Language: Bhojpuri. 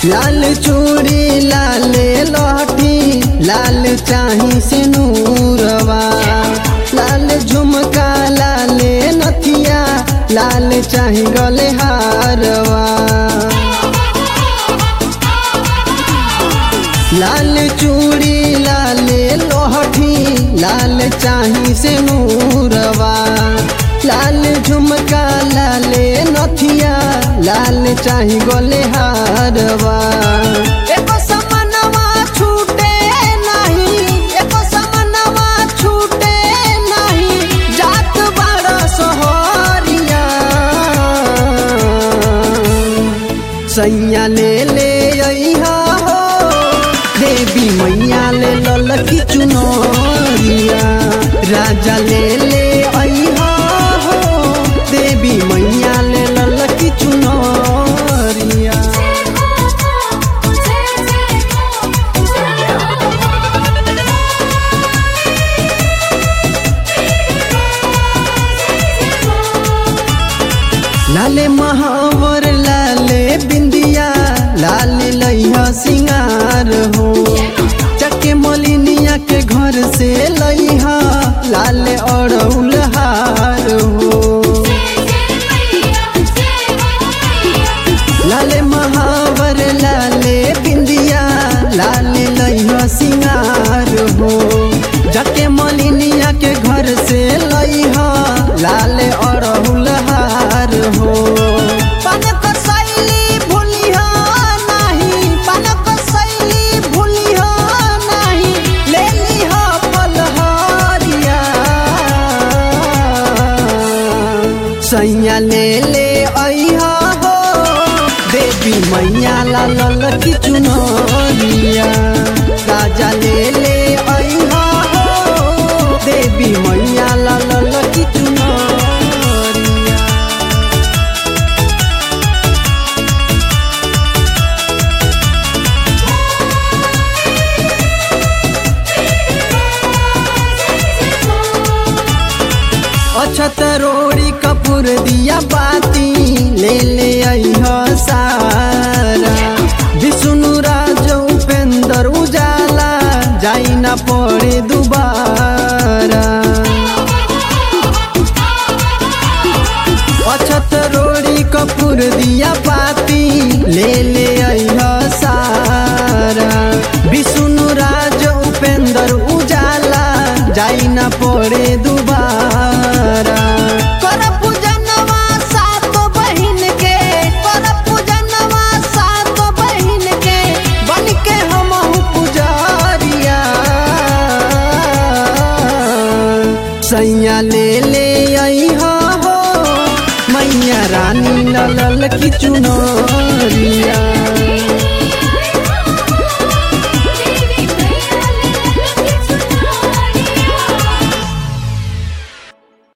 लाल चूड़ी लाल लहठी लाल चाही से नूरवा लाल झुमका लाल नथिया लाल चाही गले हारवा लाल चूड़ी लाल लोहठी लाल चाही से नूरवा लाल झुमका लाल नथिया लाल चाही गोले हारवा एको समनवा छूटे नहीं एको समनवा छूटे नहीं जात बड़ा सोहरिया सैया ले ले अइहा हो देवी मैया ले ललकी चुनरिया राजा ले ले अइहा हो देवी मैया ले ललकी चुनरिया लाले महावर लाले बिंदिया लाल लैहा सिंगार हो चके मलिनिया के घर से लैहा लाल अड़ौल हार हो लाले महावर लाले बिंदिया लाल लैहा सिंगार हो जके मलिनिया के घर से लैहा लाल अड़हुल हार हो पानक शैली भूलिहा नाही पानक शैली भूलिहा नाही ले लिहा फलहारिया सैया ले ले अइहा हो देवी मैया ला ललकी चुनरिया राजा ले ले अइहा हो देवी मैया ला ललकी चुनरिया अछत रोड़ी कपूर दिया बाती ले ले अइहा सारा विष्णु राज उपेंद्र उजाला जाई ना पड़े दुबारा अछत रोड़ी कपूर दिया पाती ले ले अइहा सारा विष्णु राज उपेंद्र उजाला जाई ना पड़े दुबारा कर पूजनवा सात बहिन के कर पूजनवा सात बहिन के बन के हमहु पुजारिया सैया ले ले अइहा हो मैया रानी ललल की चुनरिया